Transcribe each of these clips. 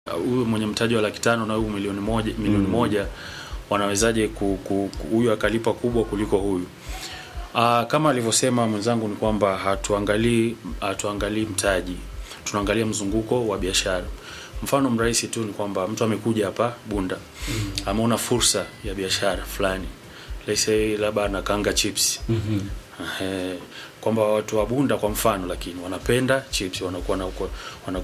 huyu mwenye mtaji wa laki tano na huyu milioni moja milioni Mm. moja wanawezaje ku- ku- ku- huyu akalipa kubwa kuliko huyu Aa, kama alivyosema mwenzangu ni kwamba hatuangalii hatuangalii mtaji tunaangalia mzunguko wa biashara mfano mrahisi tu ni kwamba mtu amekuja hapa bunda ameona fursa ya biashara fulani let's say labda anakaanga chips Mhm. Ehe, kwamba watu wa Bunda kwa mfano, lakini wanapenda chips, wanakuwa na uko- wana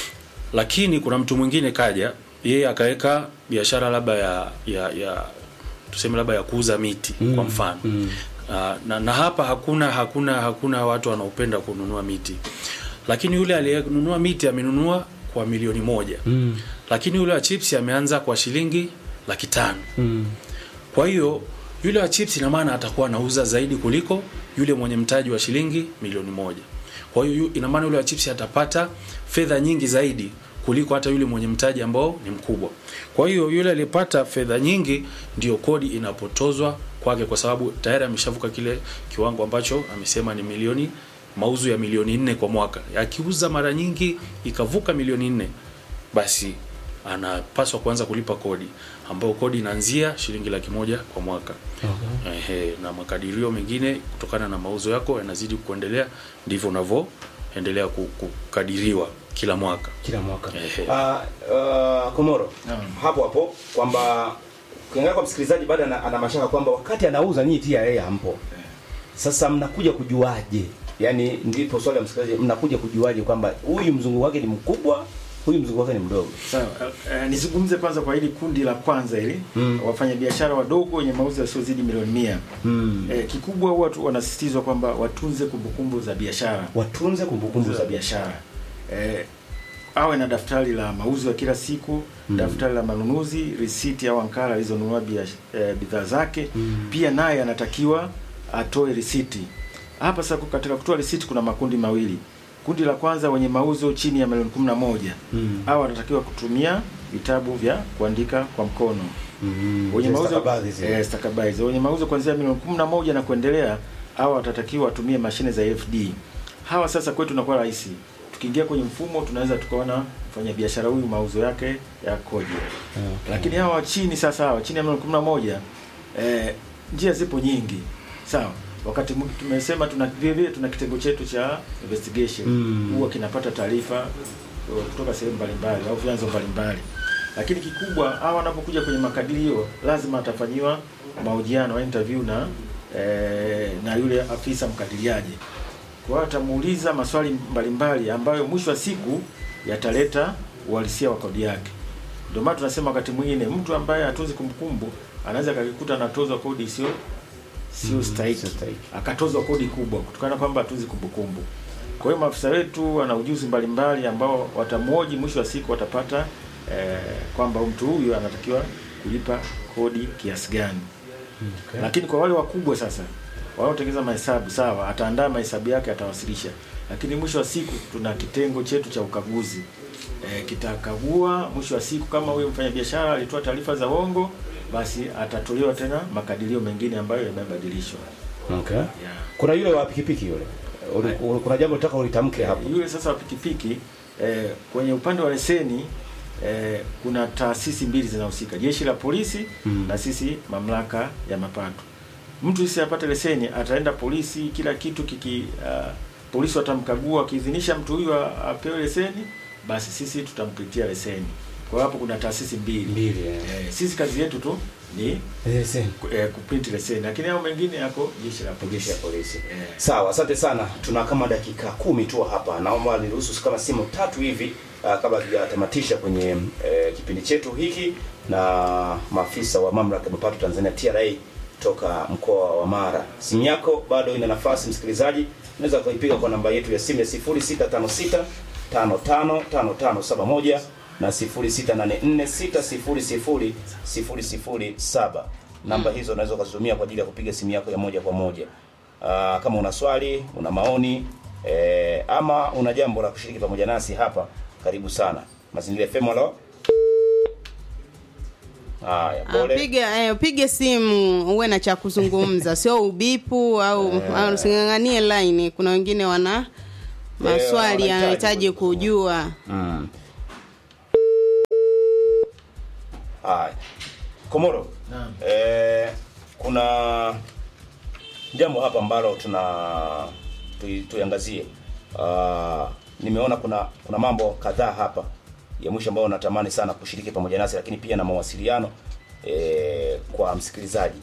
lakini kuna mtu mwingine kaja yeye akaweka biashara labda ya, ya, ya tuseme labda ya kuuza miti Mm, kwa mfano mm. Ah, na, na hapa hakuna hakuna hakuna watu wanaopenda kununua miti, lakini yule aliyenunua miti amenunua kwa milioni moja Mm. lakini yule wa chips ameanza kwa shilingi laki tano Mm. kwa hiyo yule wa chips ina maana atakuwa anauza zaidi kuliko yule mwenye mtaji wa shilingi milioni moja. Kwa hiyo yu- ina maana yule wa chips atapata fedha nyingi zaidi kuliko hata yule mwenye mtaji ambao ni mkubwa. Kwa hiyo yule aliyepata fedha nyingi ndio kodi inapotozwa kwake, kwa sababu tayari ameshavuka kile kiwango ambacho amesema ni milioni mauzo ya milioni nne kwa mwaka. Akiuza mara nyingi ikavuka milioni nne, basi anapaswa kuanza kulipa kodi ambayo kodi inaanzia shilingi laki moja kwa mwaka. Okay. Ehe, na makadirio mengine kutokana na mauzo yako yanazidi kuendelea, ndivyo unavyoendelea ku- kukadiriwa kila mwaka. kila mwaka Ehe. Ah, ah, Komoro Naam. hapo hapo kwamba ukiangalia kwa msikilizaji bado ana, ana mashaka kwamba wakati anauza nyinyi TRA hampo. Sasa mnakuja kujuaje? Yaani ndipo swali la msikilizaji, mnakuja kujuaje kwamba huyu mzungu wake ni mkubwa, huyu mzungu wake ni mdogo? Sawa, uh, nizungumze kwanza kwa hili kundi la kwanza hili Mm. wafanyabiashara wadogo wenye mauzo yasiyozidi milioni mia. Mm. Eh, kikubwa huwa tu wanasisitizwa kwamba watunze kumbukumbu za biashara Watunze kumbukumbu za biashara. eh, awe na daftari la mauzo ya kila siku Mm. daftari la manunuzi risiti au ankara alizonunua biash- eh, bidhaa zake Mm. pia naye anatakiwa atoe risiti hapa sasa katika kutoa risiti kuna makundi mawili kundi la kwanza wenye mauzo chini ya milioni kumi na moja Mm. au wanatakiwa kutumia vitabu vya kuandika kwa mkono Mm. wenye Zile mauzo stakabadhi zile. eh, stakabadhi wenye mauzo kuanzia milioni kumi na moja na kuendelea au watatakiwa watumie mashine za FD. Hawa sasa kwetu inakuwa rahisi, tukiingia kwenye mfumo tunaweza tukaona mfanyabiashara huyu mauzo yake yakoje. Okay. Lakini hawa wa chini sasa, hawa chini ya milioni kumi na moja eh, njia zipo nyingi, sawa. Wakati mwingi tumesema tuna vile vile tuna kitengo chetu cha investigation Mm. huwa kinapata taarifa eh, kutoka sehemu mbalimbali au vyanzo mbalimbali lakini kikubwa hawa wanapokuja kwenye makadirio lazima atafanyiwa mahojiano au interview na eh, na yule afisa mkadiriaji. Kwa hiyo atamuuliza maswali mbalimbali ambayo mwisho wa siku yataleta uhalisia wa kodi yake. Ndio maana tunasema wakati mwingine mtu ambaye hatunzi kumbukumbu anaweza akajikuta anatozwa kodi isiyo sio Mm, stahiki, sio stahiki. akatozwa kodi kubwa kutokana na kwamba hatunzi kumbukumbu. Kwa hiyo maafisa wetu wana ujuzi mbalimbali ambao watamwoji, mwisho wa siku watapata eh, kwamba mtu huyu anatakiwa kulipa kodi kiasi gani. Okay. Lakini kwa wale wakubwa sasa wanaotengeneza mahesabu sawa, ataandaa mahesabu yake, atawasilisha, lakini mwisho wa siku tuna kitengo chetu cha ukaguzi e, kitakagua mwisho wa siku. Kama huyo mfanyabiashara alitoa taarifa za uongo, basi atatolewa tena makadirio mengine ambayo yamebadilishwa. Okay. Yeah. Kuna yule wa pikipiki yule. Uli- uli- Kuna jambo nataka ulitamke hapo. Yule sasa wa pikipiki eh, kwenye upande wa leseni eh, kuna taasisi mbili zinahusika, jeshi la polisi Mm. na sisi mamlaka ya mapato. Mtu sisi apate leseni, ataenda polisi, kila kitu kiki uh, polisi watamkagua, akiidhinisha mtu huyu a- apewe leseni, basi sisi tutampitia leseni. Kwa hiyo hapo kuna taasisi mbili, Mbili, eh. Eh, sisi kazi yetu tu ni Leseni. ku- eh, kuprint leseni, lakini hao mengine yako jeshi la polisi. Jeshi la polisi. Eh. Sawa, asante sana. Tuna kama dakika kumi tu hapa. Naomba niruhusu kama simu tatu hivi uh, kabla tujatamatisha kwenye uh, kipindi chetu hiki na maafisa wa mamlaka ya mapato Tanzania TRA toka mkoa wa Mara. Simu yako bado ina nafasi msikilizaji. Unaweza kuipiga kwa namba yetu ya simu ya 0656 555571 na 0684 600 007. Namba hizo unaweza ukazitumia kwa ajili ya kupiga simu yako ya moja kwa moja. Aa, kama una swali, una maoni eh, ama una jambo la kushiriki pamoja nasi hapa, karibu sana. Mazingira FM halo. Haya, Ah, pole. piga eh, pige simu uwe na cha kuzungumza, sio ubipu au au using'ang'anie line. Kuna wengine wana maswali wanahitaji yanahitaji kujua. kujua. Mm. Haya. Komoro. Naam. Eh, kuna jambo hapa ambalo tuna tui- tuiangazie. Uh, nimeona kuna kuna mambo kadhaa hapa ya mwisho ambayo natamani sana kushiriki pamoja nasi, lakini pia na mawasiliano eh, kwa msikilizaji.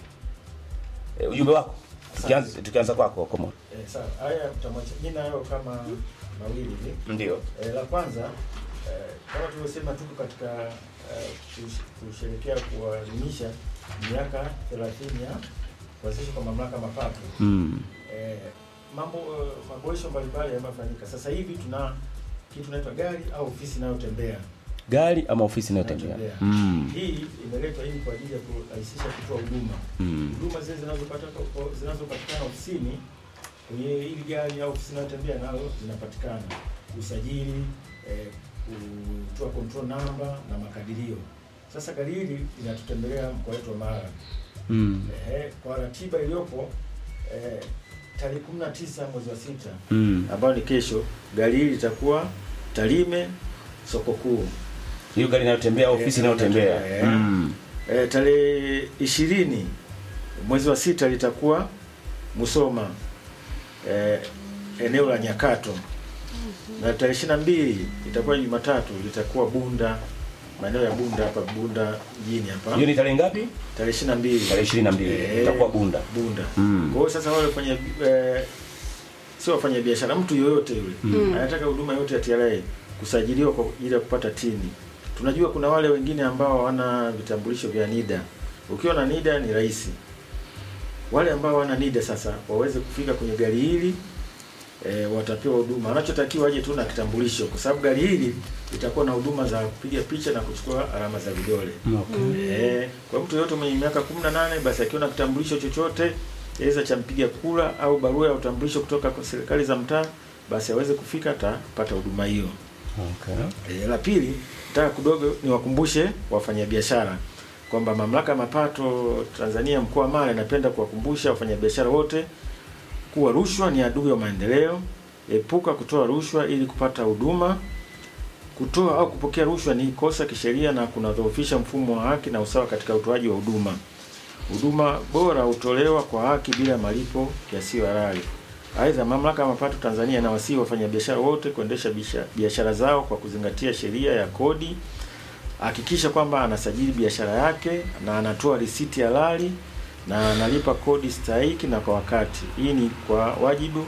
Eh, ujumbe wako tukianza tukianza kwako Komoro. Eh, sawa. Haya tutamwacha jina hayo kama mawili hivi. Ndio. Eh, la kwanza eh, kama tulivyosema tuko katika eh, kush- kusherehekea kuadhimisha miaka 30 ya kuanzishwa kwa mamlaka mapato. Mm. Eh, mambo eh, maboresho mbalimbali yamefanyika. Sasa hivi tuna kitu inaitwa gari au ofisi inayotembea. Gari ama ofisi inayotembea. Inayotembea. Mm. Hii imeletwa ili kwa ajili ya kurahisisha kutoa huduma. Mm. Huduma zile zinazopata zinazopatikana ofisini kwenye hili gari au ofisi inayotembea nayo zinapatikana usajili, eh, kutoa control number na makadirio. Sasa gari hili linatutembelea mkoa wetu wa Mara. Mm. Eh, kwa ratiba iliyopo eh, tarehe 19 mwezi wa sita Mm. ambayo ni kesho, gari hili litakuwa Tarime soko kuu. Hiyo gari inayotembea ofisi Eh, inayotembea. inayotembea, eh. Mm. E, tarehe ishirini mwezi wa sita litakuwa Musoma e, eneo la Nyakato na tarehe ishirini na mbili itakuwa Jumatatu litakuwa Bunda maeneo ya Bunda hapa Bunda mjini hapa Hiyo ni tarehe ngapi? tarehe ishirini na mbili Tarehe 22 Eh, itakuwa Bunda. Bunda. Mm. Kwa hiyo sasa wale wafanya eh, sio wafanya biashara, mtu yoyote yule anataka huduma yote ya TRA kusajiliwa kwa ajili ya kupata tini. Tunajua kuna wale wengine ambao hawana vitambulisho vya NIDA. Ukiwa na NIDA ni rahisi. Wale ambao hawana NIDA sasa waweze kufika kwenye gari hili e, watapewa huduma. Anachotakiwa aje tu na kitambulisho, kwa sababu gari hili litakuwa na huduma za kupiga picha na kuchukua alama za vidole. Okay. Eh, kwa mtu yoyote mwenye miaka 18 basi akiwa na kitambulisho chochote aidha cha mpiga kura au barua ya utambulisho kutoka kwa serikali za mtaa basi aweze kufika atapata huduma hiyo. Okay. E, la pili nataka kidogo niwakumbushe wafanyabiashara kwamba mamlaka ya mapato Tanzania mkoa wa Mara inapenda kuwakumbusha wafanyabiashara wote kuwa rushwa ni adui wa maendeleo. Epuka kutoa rushwa ili kupata huduma. Kutoa au kupokea rushwa ni kosa kisheria na kunadhoofisha mfumo wa haki na usawa katika utoaji wa huduma. Huduma bora hutolewa kwa haki bila malipo yasiyo halali. Aidha, mamlaka ya mapato Tanzania inawasihi wafanyabiashara wote kuendesha bisha- biashara zao kwa kuzingatia sheria ya kodi. Hakikisha kwamba anasajili biashara yake na anatoa risiti halali na analipa kodi stahiki na kwa wakati. Hii ni kwa wajibu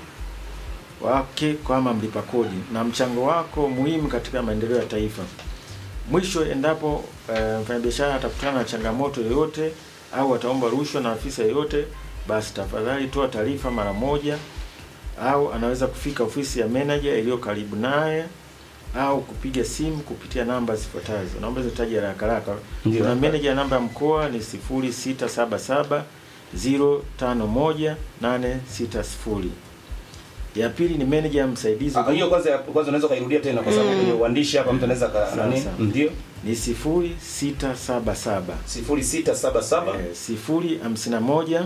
wake kama mlipa kodi na mchango wako muhimu katika maendeleo ya taifa. Mwisho, endapo eh, mfanyabiashara atakutana na changamoto yoyote au ataomba rushwa na afisa yeyote, basi tafadhali toa taarifa mara moja, au anaweza kufika ofisi ya manager iliyo karibu naye au kupiga simu kupitia namba zifuatazo. Naomba zitaje haraka haraka. Ndio. Kuna manager namba ya mkoa ni 0677 051 860. Ya pili ni manager msaidizi Ah, hiyo kwanza kwanza unaweza kairudia tena kwa sababu kwenye uandishi hapa mtu anaweza ka Sawa, nani? sawa. Ndio. ni 0677 0677 eh, 051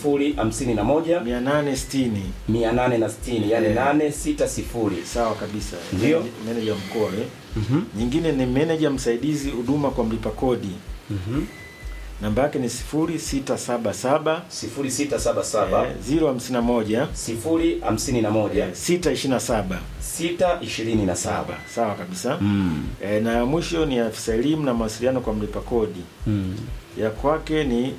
051 860 860 yani Eh. 860. sawa kabisa Ndio. manager mkoa eh. Mhm. nyingine ni manager msaidizi huduma kwa mlipa kodi Mhm. namba yake ni 0677 0677 eh, 051 051 eh, 627 627. sawa kabisa Mm. eh, na ya mwisho ni afisa elimu na mawasiliano kwa mlipa kodi Mm. ya kwake ni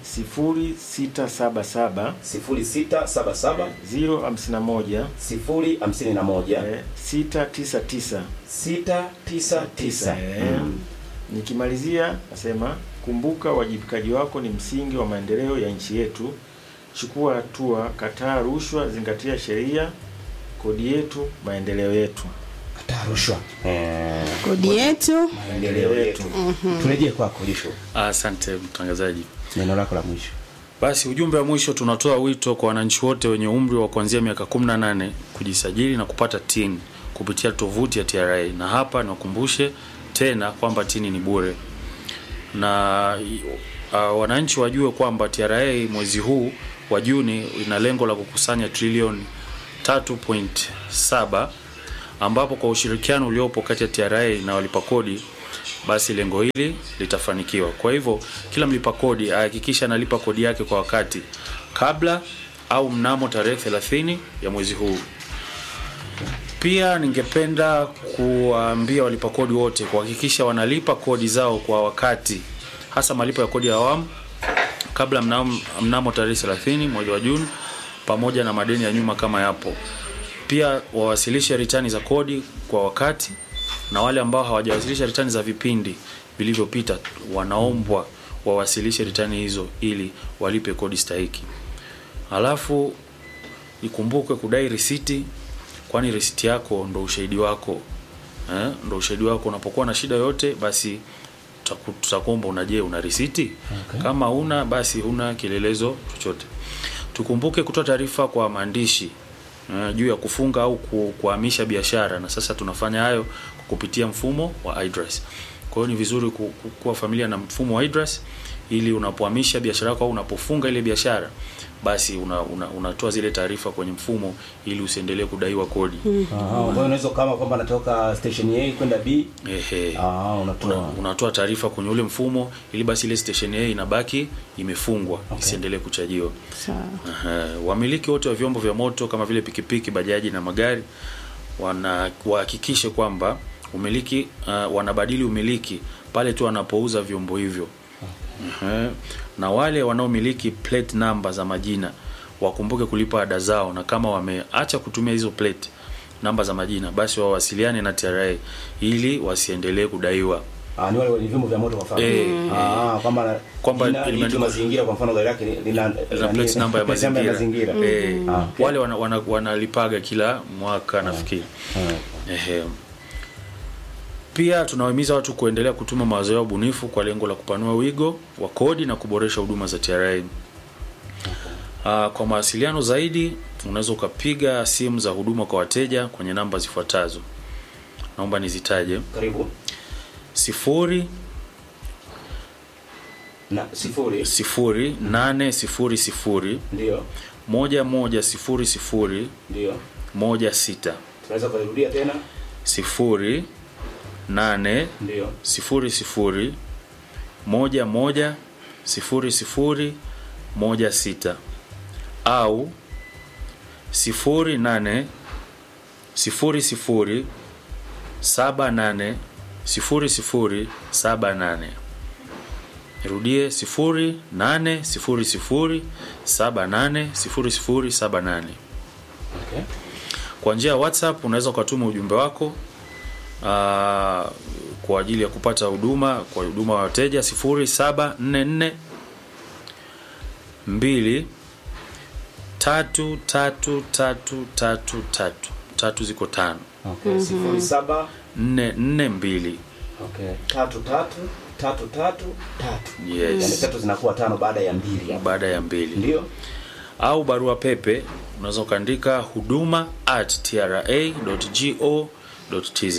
0677 0677 051 051 eh, 699 699. Eh, Mm. Nikimalizia nasema kumbuka, uwajibikaji wako ni msingi wa maendeleo ya nchi yetu. Chukua hatua, kataa rushwa, zingatia sheria, kodi yetu, maendeleo yetu. Kataa rushwa. Eh, kodi yetu maendeleo yetu. Turejee kwako Lisho. Asante mtangazaji. Neno lako la mwisho. Basi ujumbe wa mwisho, tunatoa wito kwa wananchi wote wenye umri wa kuanzia miaka 18 kujisajili na kupata TIN kupitia tovuti ya TRA, na hapa niwakumbushe tena kwamba TIN ni bure, na uh, wananchi wajue kwamba TRA mwezi huu wa Juni ina lengo la kukusanya trilioni 3.7 ambapo kwa ushirikiano uliopo kati ya TRA na walipa kodi basi lengo hili litafanikiwa. Kwa hivyo kila mlipa kodi ahakikisha analipa kodi yake kwa wakati kabla au mnamo tarehe 30 ya mwezi huu. Pia ningependa kuwaambia walipa kodi wote kuhakikisha wanalipa kodi zao kwa wakati, hasa malipo ya kodi ya awamu kabla mnamo, mnamo tarehe 30 mwezi wa Juni, pamoja na madeni ya nyuma kama yapo. Pia wawasilishe ritani za kodi kwa wakati, na wale ambao hawajawasilisha ritani za vipindi vilivyopita wanaombwa wawasilishe ritani hizo ili walipe kodi stahiki. Alafu ikumbuke kudai risiti, kwani risiti yako ndo ushahidi wako eh, ndo ushahidi wako. Unapokuwa na shida yote, basi tutaku- tutakuomba una, je, una risiti? Okay. Kama una basi huna kielelezo chochote. Tukumbuke kutoa taarifa kwa maandishi eh, juu ya kufunga au ku- kuhamisha biashara, na sasa tunafanya hayo kwa kupitia mfumo wa iDRAS. Kwa hiyo ni vizuri ku- ku- kuwa familia na mfumo wa iDRAS ili unapohamisha biashara yako au unapofunga ile biashara basi una, una, unatoa zile taarifa kwenye mfumo ili usiendelee kudaiwa kodi. Aha, kwa hiyo unaweza kama kwamba natoka station A kwenda B. Ehe. Ah, Una, unatoa. unatoa taarifa kwenye ule mfumo ili basi ile station A inabaki imefungwa Okay. isiendelee kuchajiwa. Sawa. Aha. Wamiliki wote wa vyombo vya moto kama vile pikipiki, bajaji na magari wana wahakikishe kwamba umiliki uh, wanabadili umiliki pale tu wanapouza vyombo hivyo. Aha. Na wale wanaomiliki plate number za majina wakumbuke kulipa ada zao, na kama wameacha kutumia hizo plate namba za majina, basi wawasiliane na TRA ili wasiendelee kudaiwa. Ah, ni wale wenye vyombo vya moto kwa mfano. Eh, Ah, kwamba Kwamba jina limeandikwa- liitwa mazingira kwa mfano gari yake lina Za plate number ya plate number mazingira. mazingira. Eh, Ah, okay. wale wana, wana, wanalipaga kila mwaka nafikiri. Ah. Ehe. Pia tunawahimiza watu kuendelea kutuma mawazo yao bunifu kwa lengo la kupanua wigo wa kodi na kuboresha huduma za TRA. Uh, kwa mawasiliano zaidi unaweza ukapiga simu za huduma kwa wateja kwenye namba zifuatazo. Naomba nizitaje: Karibu. sifuri Na sifuri. sifuri nane sifuri sifuri Ndio. moja moja sifuri sifuri Ndio. moja sita Tunaweza kurudia tena. sifuri nane Ndio. sifuri sifuri moja moja sifuri sifuri moja sita au sifuri nane sifuri sifuri saba nane sifuri sifuri saba nane Nirudie sifuri nane sifuri sifuri saba nane sifuri sifuri saba nane. Okay. Kwa njia ya WhatsApp unaweza ukatuma ujumbe wako aa, kwa ajili ya kupata huduma kwa huduma wa wateja 0744 2 tatu tatu tatu tatu tatu tatu ziko tano Okay. Sifuri saba. nne nne mbili Okay. Tatu tatu tatu tatu tatu. Yes. Yaani tatu zinakuwa tano baada ya mbili hapo. baada ya mbili Ndio. au barua pepe unaweza ukaandika huduma at tra.go.tz.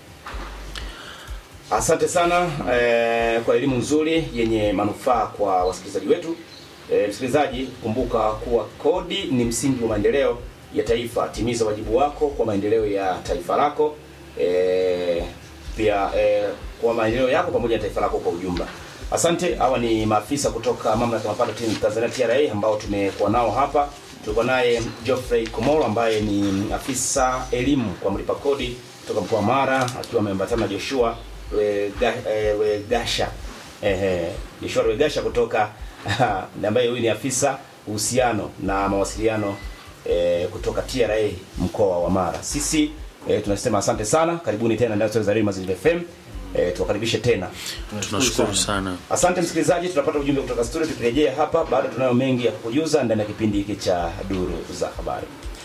Asante sana eh, kwa elimu nzuri yenye manufaa kwa wasikilizaji wetu. Eh, msikilizaji, kumbuka kuwa kodi ni msingi wa maendeleo ya taifa. Timiza wajibu wako kwa maendeleo ya taifa lako, eh, pia eh, kwa maendeleo yako pamoja na taifa lako kwa ujumla. Asante. Hawa ni maafisa kutoka mamlaka ya mapato Tin- Tanzania TRA ambao tumekuwa nao hapa. Tulikuwa naye Geoffrey Komoro ambaye ni afisa elimu kwa mlipa kodi kutoka mkoa wa Mara akiwa ameambatana na Joshua Wega- eh, Wegasha ehe, Joshua Wegasha kutoka ambaye huyu ni afisa uhusiano na mawasiliano eh, kutoka TRA mkoa wa Mara. Sisi eh, tunasema asante sana, karibuni tena ndani ya Stories za Radio Mazingira FM. Eh, tuwakaribishe tena. Tunashukuru sana. Asante msikilizaji, tunapata ujumbe kutoka studio. Tukirejea hapa, bado tunayo mengi ya kukujuza ndani ya kipindi hiki cha Duru za Habari.